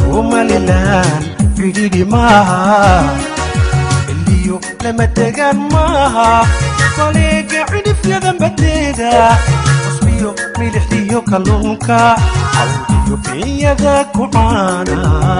somalilan cidhidhi maaha xilliyo lama degaan maaha baleega cidhifyada badeeda cusbiyo milixdiyo kalluunka cawdiyo biyada ku caana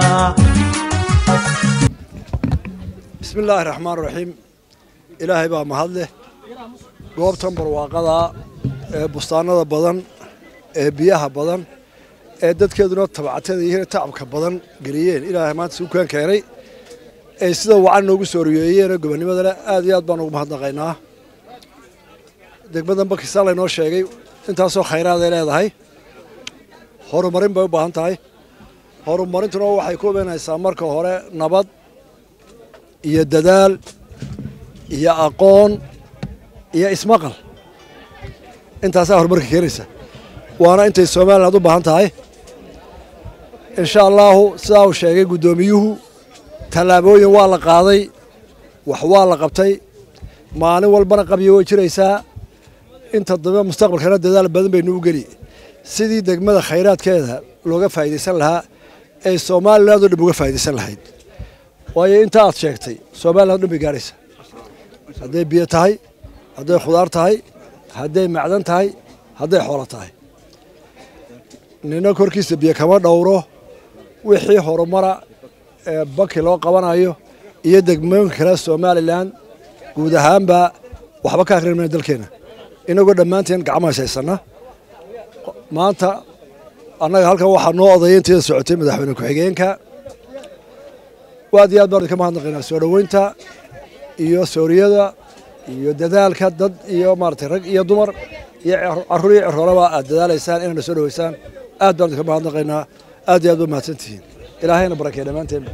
bismi illaahi raxmaan raxiim ilaahay baa mahad leh goobtan barwaaqada ee bustaanada badan ee biyaha badan ee dadkeeduna tabcatada iyo tacabka badan geliyeen ilaahay maanta suukaan keenay ee sida wacan noogu soo riyeeyeenoo gobonnimadana aad iyo aad baan ugu mahadnaqaynaa degmadan bakistaan laynoo sheegay intaasoo khayraad ay leedahay horumarin bay u baahan tahay horumarintuna waxay ku imanaysaa marka hore nabad iyo dadaal iyo aqoon iyo ismaqal intaasaa horumarka keenaysa waana intay somaliland u baahan tahay insha allaahu sidaa uu sheegay guddoomiyuhu tallaabooyin waa la qaaday wax waa la qabtay maalin walbana qabyo way jiraysaa inta dambe mustaqbalkana dadaal badan baynu u geli sidii degmada khayraadkeeda looga faa'idaysan lahaa ee somaliland oo dhan uga faa'idaysan lahayd waayo inta aad sheegtay somaliland dhan bay gaaraysa hadday biyo tahay hadday khudaar tahay hadday macdan tahay hadday xoolo tahay nina korkiisa biyo kama dhowro wixii horumara ee baki loo qabanayo iyo degmooyinka kale somalilan guud ahaanba waxba ka akrin mayna dalkeena inagoo dhammaanteen gacmahaas haysanna maanta annaga halkan waxaa noo odaya inteeda socotay madaxweyne ku-xigeenka aad iyo aad baan idinka mahadnaqaynaa soo dhoweynta iyo sooriyada iyo dadaalka dad iyo maaratay rag iyo dumar iyo carruur iyo ciroolaba aad dadaalaysaan inayna soo dhoweysaan aad baan idinka mahadnaqaynaa aad iyo aad ba mahadsantihiin ilaahayna barakeeya dhammaanteen